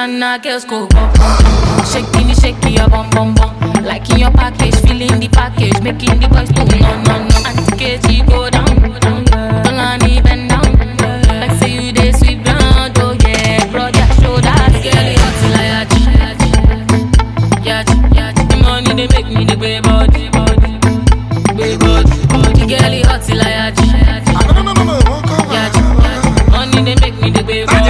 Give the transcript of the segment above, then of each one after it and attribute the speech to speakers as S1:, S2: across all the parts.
S1: Ghana girls go bum bum bum. Shaking it, shaking your bum bum bum. Like in your package, feeling the package, making the boys go no no no. Auntie KG go down, down. Don't let me bend down. Like say you dey sweep ground, oh yeah. Broad your shoulders, girl, you hot till I yachi, yachi, yachi. The money they make me the way body, body, way body, body. Girl, you hot till I yachi,
S2: No, no, no, no, no, won't come
S1: yachi, yachi. Money they make me the way body.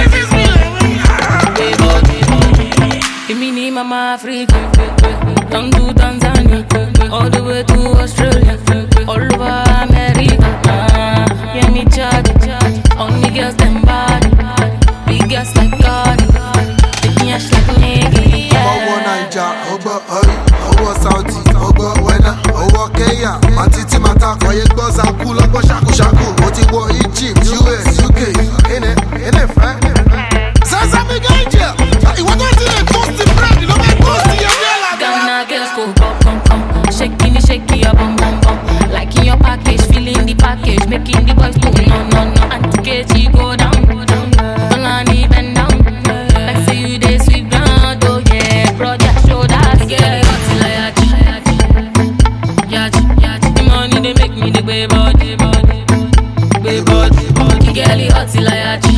S1: Èmi ni mama Africa, down to Tanzania, all the way to Australia, all over America. Ah, yeah, me charge, on the girls them body, big girls like God, big ass like nigga.
S2: ọwọ́ naija ọgbọ́ ọrí ọwọ́ saudi ọgbọ́ wẹ́nà ọwọ́ kenya àti tí màá ta kọ̀yé gbọ́ zaku lọ́gbọ́ ṣàkúṣàkú mo ti wọ egypt us uk ẹnẹ ẹnẹ fẹ́. sẹ́sẹ́ mi gẹ́jẹ̀ ìwọ tó ti lè toast bread ló máa toast yẹn bí ẹ̀là
S1: Ghana girls go bum bum bum, shaking it, shaking your bum bum bum. Like in your package, feeling the package, making the boys go no no no. Auntie KG go down, down. Don't let me bend down. Like say you dey sweep ground, oh yeah. Broad your shoulders, girl, you hot till I yachi, yachi, yachi. The money they make me the way body, body, way body, body. Girl, you hot till I yachi,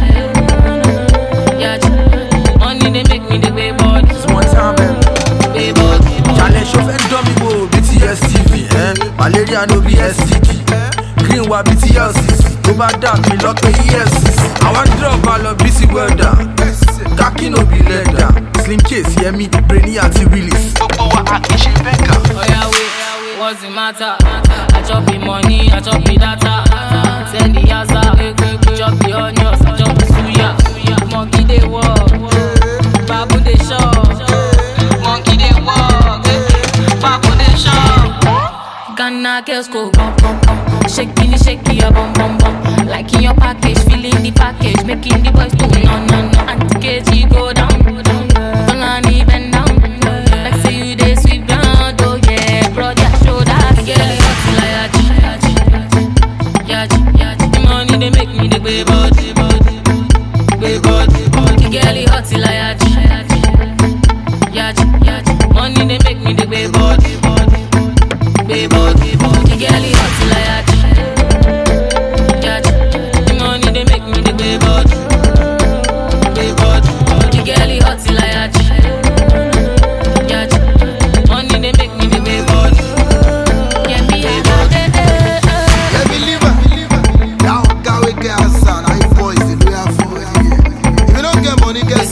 S1: yachi. Money they make me the way body,
S3: one time ẹ.
S1: way body, body.
S3: challenge ṣo fẹ́ dán mi wò bí ti stv ẹ malaria no be std green wa bí ti lcc tó bá dà mí lọ́pẹ́ efcc àwọn drop máa lọ bí sí welder kaki no be leather slim case yẹmi brainy àti willis. gbogbo wa a kì í ṣe bẹ́ẹ̀kà.
S1: Oya wait, what's the matter? I chop the money, I chop the data. Send the yaza, chop the onions, I chop the suya. Monkey dey walk, babu dey shop. Monkey dey walk, babu dey shop. Ghana girls go bum bum bum, shaking it, shaking your bum bum bum. Like in your package, feeling the package, making the boys go no no no. Auntie KG go down, down. Don't let me bend down. Like say you dey sweep ground, oh yeah. Broad your shoulders, girl, you hot till I yachi, yachi, yachi. The money they make me the way body, body, way body, body. Girl, you hot till I yachi, yachi, yachi. Money they make me the way body, body, way body, body. Girl, you hot till I yachi, yachi. The money they make me the way body, way body, body. Girl, you hot till I yachi. Yachi. Money they make me the way body. Yeah, me a bad eh, eh, eh.
S2: Let me leave her. That guy we get outside, I boys, the way I for If you don't get money, get